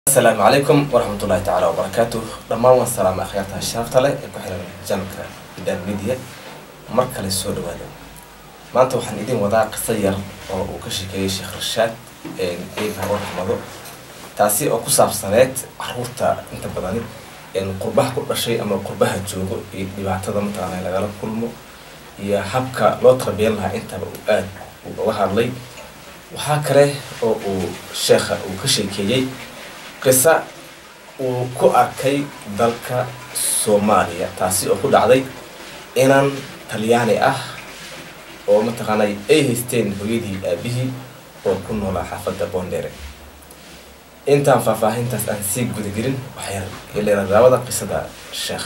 asalaamu calaykum waraxmat ullahi tacaala wabarakaatuh dhammaan waan salaama akhyaarta sharafta leh ee ku xiran janalka bidaan media mar kale soo dhawaada maanta waxaan idin wadaa qiso yar oo uu ka sheekeeyey sheekh rashaad eeba oo raxmado taasi oo ku saabsaneed caruurta inta badani qurbaha ku dhashay ama qurbaha joogo iyo dhibaatada mataqaana lagala kulmo iyo habka loo tarbiyan lahaa intaba uu aad uga hadlay waxaa kale oo uu sheekha uu ka sheekeeyey qisa uu ku arkay dalka soomaaliya taasi oo ku dhacday inan talyaani ah oo mataqaanay ay haysteen hooyadii aabihii oo ku noolaa xaafadda boondheere intaan faahfaahintaas aan sii gudagelin waxay leeradaawada qisada sheekha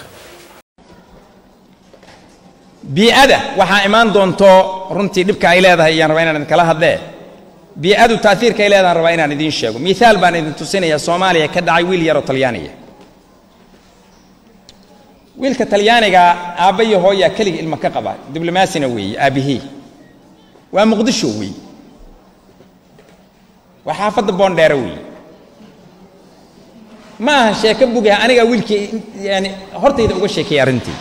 bii'ada waxaa imaan doonto runtii dhibka ay leedahay ayaan rabaa inaan idinkala hadlee bii'adu taaiirka ay leedahan rabaa inaan idiin sheego miaal baan idin tusinayaa soomaaliya ka dhacay wiil yaroo talyaaniga wiilka talyaaniga aabba iyo hooyaa keliga ilma ka qaba diblomaasina weeye aabbihii waa muqdisho weeye waa xaafadda boondheere weeye ma aha sheeko bugaha anigaa wiilkii yani hortayda uga sheekeeyay arrintii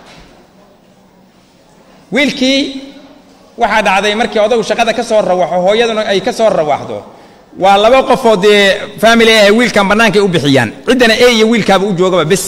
wiilkii waxaa dhacday markii odagu shaqada ka soo rawaxo hooyaduna ay ka soo rawaxdo waa laba qofoo dee family ah wiilkan bannaankay u bixiyaan ciddana e iyo wiilkaaba u joogaba bes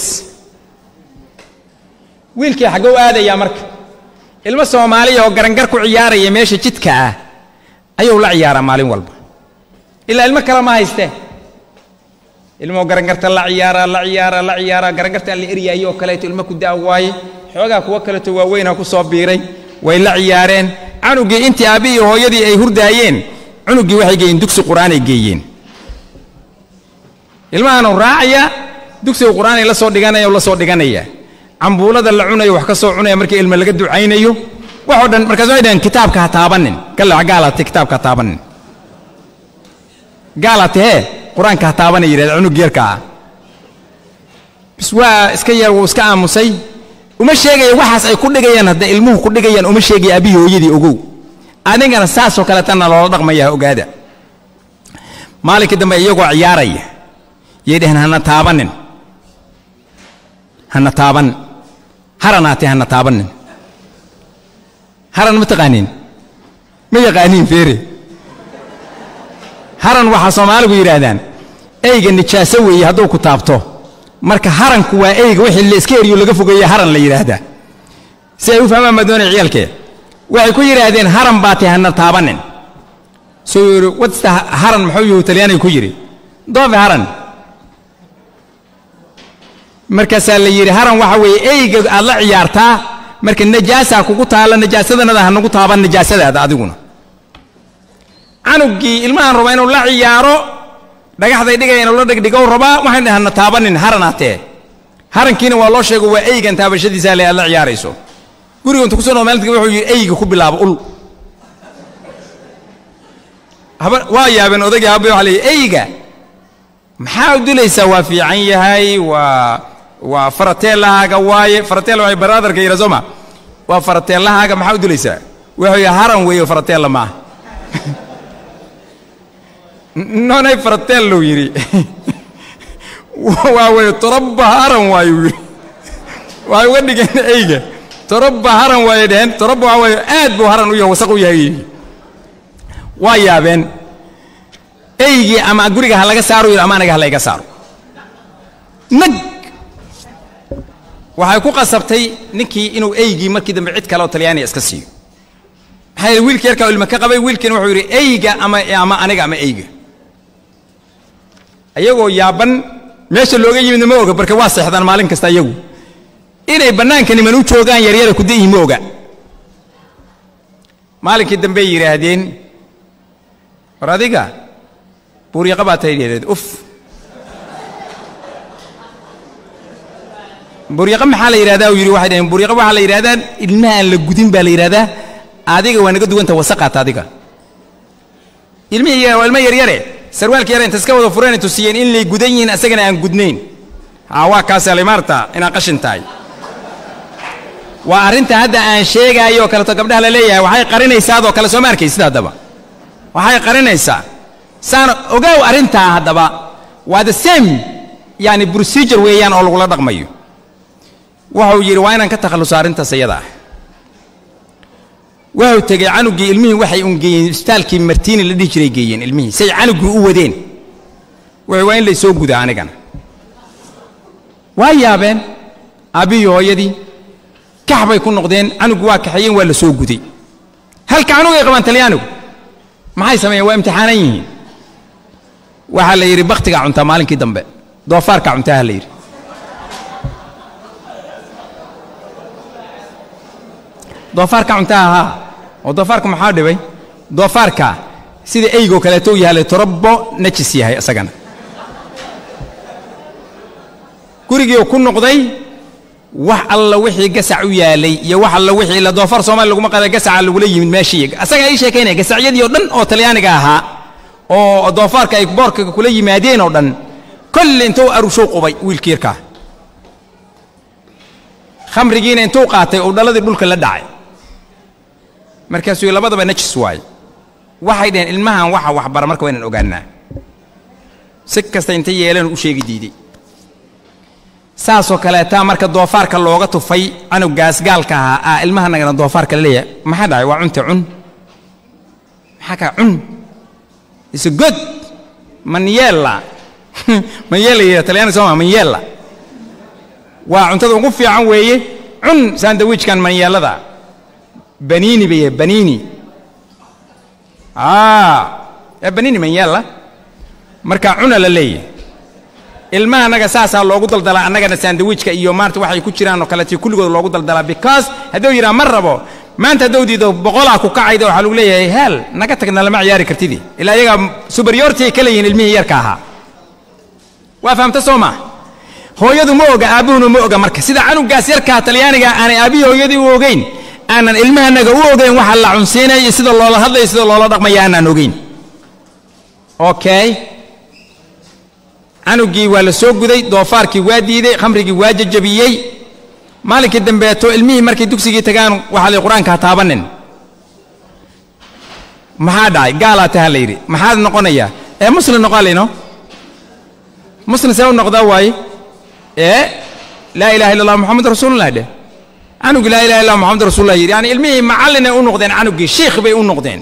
wiilkii xaggou aadayaa marka ilmo soomaaliya oo garangar ku ciyaaraya meesha jidka ah ayuu la ciyaaraa maalin walba ilaa ilmo kale ma hayste ilmoo garangarta la ciyaaraa la ciyaaraa la ciyaaraa garangartaan la eryaayoo kaleeto ilmo ku daa waaye xoogaa kuwo kaleeto waaweynha ku soo biiray way la ciyaareen canugii intii aabbi iyo hooyadii ay hurdaayeen cunuggii waxay geeyeen dugsi qur'aanay geeyeen ilmahaanu raacaya dugsiga qur'aanay la soo dhiganaya la soo dhiganaya cambuulada la cunayo wax ka soo cunaya markii ilma laga ducaynayo waxoo dhan markaas waxay dhaheen kitaabka ha taabanin galac gaalaate kitaabka ha taabanin gaalaate hee qur-aanka ha taabanay yidhahda cunug yarka ah bis waa iska yar wuu iska aamusay uma sheegaya waxaas ay ku dhigayaan hadda ilmuhu ku dhigayaan uma sheegaya aabihii hooyadii ogow adigana saasoo kaleetana loola dhaqmayaa ogaada maalinkii dambe iyagoo ciyaaraya yay dhaheen hana taabanin hana taaban haranaatee hana taabanin haran ma taqaaniin ma yaqaaniin feere haran waxaa soomaaligu yidhaahdaan eyga nijaaso weeye hadduu ku taabto marka haranku waa eyga wixii la iska eriyo laga fogeeye haran la yidhaahdaa si ay u fahmaan baa doonaya ciyaalkee waxay ku yidhaahdeen haran baa tay hana taabanin soo yidhi wadsta haran muxuu yuhu talyaaniga ku yidhi doofe haran markaasaa la yidhi haran waxa weeye eyga aad la ciyaartaa marka najaasaa kugu taalla najaasadanada ha nagu taaban najaasadaada adiguna canuggii ilmahan raba inuu la ciyaaro dhagaxday dhigaya inuu la dhigdhigow rabaa waxay dhaheen hana taabanin haranaatee harankiina waa loo sheego waa eygan taabashadiisa le aad la ciyaarayso guriga intu kuso noo maalinta wuxuu yidhi eyga ku bilaabo ul waa yaabeen odagii habay waxa leeyahy eyga maxaa u dilaysaa waa fiican yahay waa waa faratelahaaga waaye faratela waxay baraadarka yidha sooma waa faratelahaaga maxaa u dilaysaa wuxuu yidhi haran weeye faratella maaha nonay faratellow yidhi waa weye torobba haran waayuu yidhi waxay uga dhigeen eyga torobba haran waayay dheheen torobba waxaa waaye aad buu haran u yahay wasaq u yahay yidhi waa yaabeen eygii ama guriga ha laga saaro yidhi ama aniga ha layga saaro nag waxay ku qasabtay ninkii inuu eygii markii dambe cid kale oo talyaaniya iska siiyo maxaa yidhi wiilkii yarkaa ilma ka qabay wiilkiina wuxuu yidhi eyga ama ama aniga ama eyga ayagoo yaaban meesha looga yimidna ma oga barka waa seexdaan maalin kasta iyagu inay bannaanka niman u joogaan yaryara kudayihi ma oga maalinkii dambey yidhaahdeen war adiga buuryaqa baa tahay yidhahdeen uf buuryaqa maxaa la yidhahdaa uu yidhi waxay dhaheen buuryaqa waxaa la yidhahdaa ilmaha aan la gudin baa la yidhahdaa adiga waa naga duwanta wasaqaata adiga ilmihii waa ilmo yaryare sarwaalka yare inta iska wada fureen tusiyeen in lay gudan yihiin asagana aan gudnayn haa waa kaas alimaarta inaad qashin tahay waa arrinta hadda aan sheegaayo oo kaleto gabdhaha la leeyahay waxay qarinaysaadoo kale soo ma arkaysid haddaba waxay qarinaysaa saan ogow arrintaa haddaba waa the same yani procedure weeyaan oo lagula dhaqmayo wuxuu yidhi waa inaan ka takhalluso arrintaas iyada ah wuxuu tegey canugii ilmihii waxay un geeyeen isbitaalkii martiini la dhihi jiray geeyeen ilmihii say canugii u wadeen wuxuu waa in laysoo gudaa anigana waa yaabeen aabbihii hooyadii kax bay ku noqdeen canugu waa kaxeeyeen waa la soo guday halka canugay qabaan talyaanigu maxay sameeyeen waa imtixaanan yihiin waxaa la yidhi bakhtigaa cuntaa maalinkii dambe doofaarkaa cuntaa ha la yidhi doofaarka cuntaa haa oo doofaarka maxaa dhibay doofaarka sida eygoo kaleeto u yahay torobbo najis yahay isagana gurigii ku noqday wax alla wixii gasac u yaalay iyo wax alla wixii ila doofaar soomaali laguma qada gasaca lagula yimid meeshii asagaa ii sheekaynaya gasacyadii oo dhan oo talyaaniga ahaa oo doofaarka ay boorka kula yimaadeen oo dhan kolle intuu arushuu qubay wiilkii yarkaa khamrigiina intuu qaatay uu dhaladii dhulka la dhacay markaasuu labadaba najis waaye waxay dhaheen ilmahan waxa waxbara marka waa inaan ogaanaa si kasta intay yeeleen u sheegi diiday saasoo kaleetaa marka doofaarka looga tufay canugaas gaalka ahaa aa ilmahanagana doofaarka la leeyahay maxaa dhacay waa cunte cun maxaa kaa cun is good manyella manyella yidha talyaani sooma manyella waa cuntada ugu fiican weeye cun sandawiijkan manyeellada banini bay banini ee banini manyella marka cuna la leeyahay ilmaha annaga saasaa loogu daldalaa annagana sandawiijka iyo maarta waxay ku jiraan oo kaleeto kulligood loogu daldalaa because hadduu yidhaha ma rabo maanta hadduu diido boqolaa ku kacayda waxaa lagu leeyahay hel naga tagna lama ciyaari kartidii ilaa iyaga superiority ay ka leeyihiin ilmihii yarka ahaa waa fahamta soo maa hooyadu ma oga aabbuhuna ma oga marka sida canugaas yarkaa talyaaniga aanay aabbihii hooyadii u ogeyn aanan ilmahanaga u ogeyn waxa la cunsiinaya iyo sida loola hadlaya sida loola dhaqmaya aanaan ogeyn okay canugii waa la soo guday doofaarkii waa diiday khamrigii waa jajabiyey maalinkii dambeeto ilmihii markay dugsigii tagaan waxaa la qur-aanka ha taabanin maxaa dhacay gaalaa taha la yidhi maxaad noqonayaa ee muslim noqaa layno muslim see u noqdaa waaye ee laa ilaha illa allah moxamed rasuulullah dheh canugii laa ilaha illa moxamed rasuulullah yidhi yani ilmihii macallinay u noqdeen canugii shiikh bay u noqdeen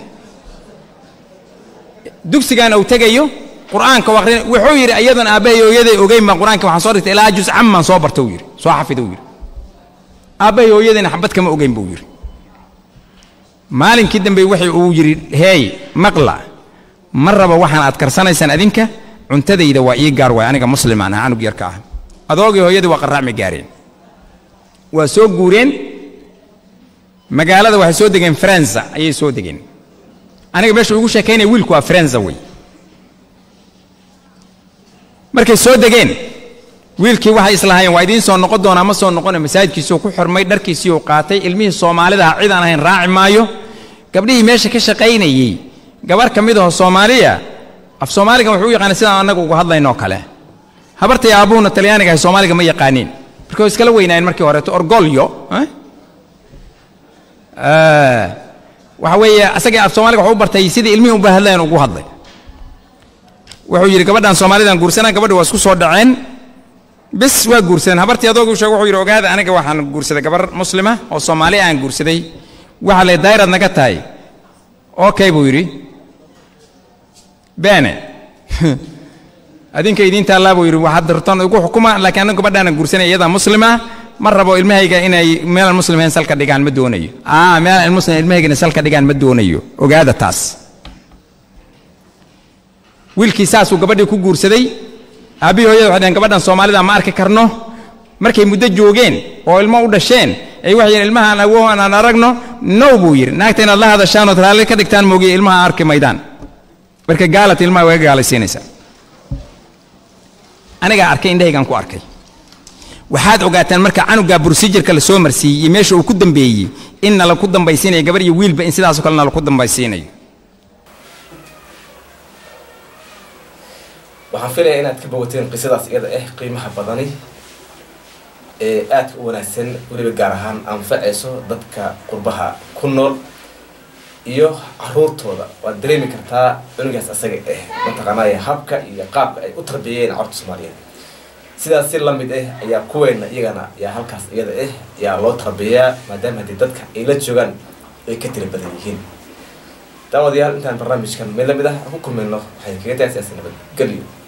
dugsigaana uu tegayo qur'aanka u akhrin wuxuu yidhi iyadan aabbahay hooyaday ogeyn baan qur'aanka waxaan soo dhigtay ilaa juz camman soo barta uu yidhi soo xafida uu yidhi aabbahay hooyadayna xabad kama ogeyn buu yidhi maalinkii dambe waxay uu yidhi heey maqla ma raba waxaan aad karsanaysaan adinka cuntadayda waa ii gaar waay aniga muslimaan ah canug yarka ah adoogii hooyadii waa qarraacmi gaareen waa soo guureen magaalada waxay soo degeen faransa ayay soo degeen aniga meesha ugu sheekaynaya wiilku waa faransa wey markay soo degeen wiilkii waxay islahaayeen waa idiin soo noqon doonaa ma soo noqone masaajidkiisuu ku xirmay dharkiisiiuu qaatay ilmihii soomaalidaha cid aan ahayn raaci maayo gabdhihii meesha ka shaqaynayey gabar ka mid aho soomaaliya af soomaaligan wuxuu u yaqaanay sidaan annaga uga hadlaynoo kale habartay aabbuhuna talyaaniga ahay soomaaliga ma yaqaaniin marka way iskala weynaayeen markii horeeto orgolyo waxa weeye asagii af soomaaliga wuxuu u bartay sidii ilmihii unba hadlayan ugu hadlay wuxuu yidhi gabadhan soomaalidan guursanaan gabadhi waa isku soo dhaceen bis waa guursadeen habartii adoogu sheeg wuxuu yidhi ogaada aniga waxaan guursaday gabar muslima oo soomaali aan guursaday waxa le dayrad naga tahay okay buu yidhi beene adinka idiin taallaa buu yidhi waxaad dartoon igu xukuma laakiin aniga gabadhaana guursanay iyadaa muslima ma rabo ilmahayga inay meelaan muslimayn salka dhigaan ma doonayo aa meelaan muslim ilmahaygana salka dhigaan ma doonayo ogaada taas wiilkii saasuu gabadhii ku guursaday aabbihii hooyada waxay dhaheen gabadhan soomaalida ma arki karno markay muddo joogeen oo ilmo u dhasheen ay waxay yidhi ilmahaan awohan aan aragno now buu yidhi naagta inaad la hadashaan ood raalli ka dhigtaan moogiye ilmaha arki maydaan marka gaalat ilmaha waga gaalaysiinaysaa anigaa arkay indhahaygaan ku arkay waxaad ogaataan marka canugaa bursijirka la soo marsiiyey iyo meesha uu ku dambeeyey in nala ku dambaysiinayo gabar iyo wiilba in sidaasoo kale nala ku dambaysiinayo waxaan filaya inaad ka bogateen qisadaas iyada ah qiimaha badani ee aadka u wanaagsan weliba gaar ahaan anfacayso dadka qurbaha ku nool iyo caruurtooda waad dareemi kartaa cunugaas asaga ah mataqaanaya habka iyo qaabka ay u tarbiyayeen carruurta soomaaliyeed sidaas si lamid ah ayaa kuweena iyagana yaa halkaas iyada ah yaa loo tarbiyaa maadaama haddii dadka ay la joogaan ay ka tira badan yihiin daawadayaal intaan barnaamijkan mid lamid ah ku kulmayno waxay kaga tahay siyaasi nabadgelyo